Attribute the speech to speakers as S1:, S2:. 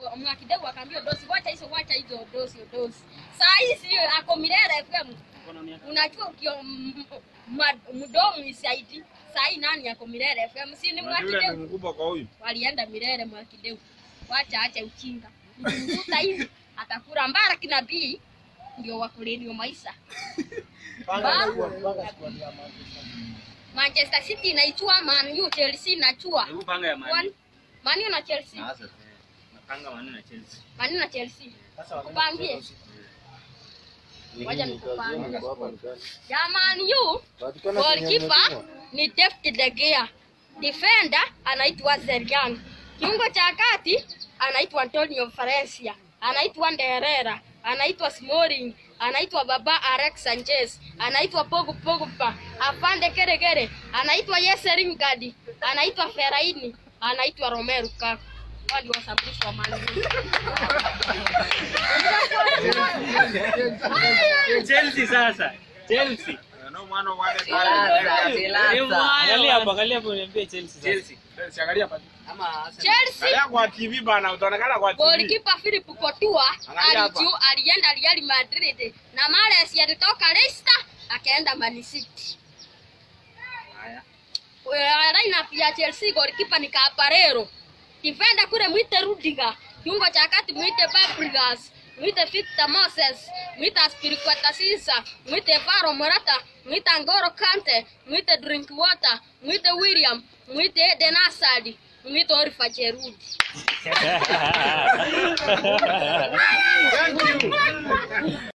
S1: Mwakideu akaambia dosi, wacha hizo, wacha hizo dosi, dosi. Saa hii si ako Milele FM. Unajua ukio m- ma- mdomo isaidi. Saa hii nani ako Milele FM? Si ni
S2: Unajua yule
S1: Mwakideu.
S2: ni mkubwa kwa huyu.
S1: Walienda Milele Mwakideu. Wacha acha uchinga. Mkuta hivi atakula mbara kinabii ndio wakulini maisha. Manchester City inaichua Man U, Chelsea inachua.
S3: Hebu panga ya
S1: One-
S3: mani.
S1: Man U na Chelsea.
S3: Napanga mani na Chelsea.
S1: Man U na Chelsea. Kupangie. Wacha nikupangie. Ya Man U, goalkeeper ni David De Gea. Defender anaitwa Zergan. Kiungo cha kati anaitwa Antonio Valencia. Anaitwa Nderera. Anaitwa Smalling. Anaitwa Baba Alex Sanchez. Anaitwa Pogu Pogba. Afande Keregere. Anaitwa Jesse Lingard. Anaitwa Fellaini. Anaitwa Romelu Lukaku. Wali wasababishwa Man U.
S3: Chelsea sasa. Chelsea.
S2: No mwana wale
S4: Angalia hapo, angalia hapo niambie Chelsea sasa.
S3: Chelsea.
S2: Chelsea angalia pale.
S1: Chelsea
S2: Angalia kwa TV bana, utaonekana kwa TV.
S1: Golikipa Philip Courtois
S2: Angalia hapa.
S1: alijiu alienda Real Madrid na Mahrez alitoka Leicester akaenda Man City.
S3: Haya.
S1: Eh, Lineup ya Chelsea golikipa ni Caparero. Defender kule mwite Rudiger. Kiungo cha kati mwite Fabregas. Mwite Victor Moses, mwite Aspilicueta Sisa, mwite Varo Morata, mwite Ngoro Kante, mwite Drinkwater, mwite William, mwite Eden Hazard, mwite Oliver Giroud.
S2: Thank you.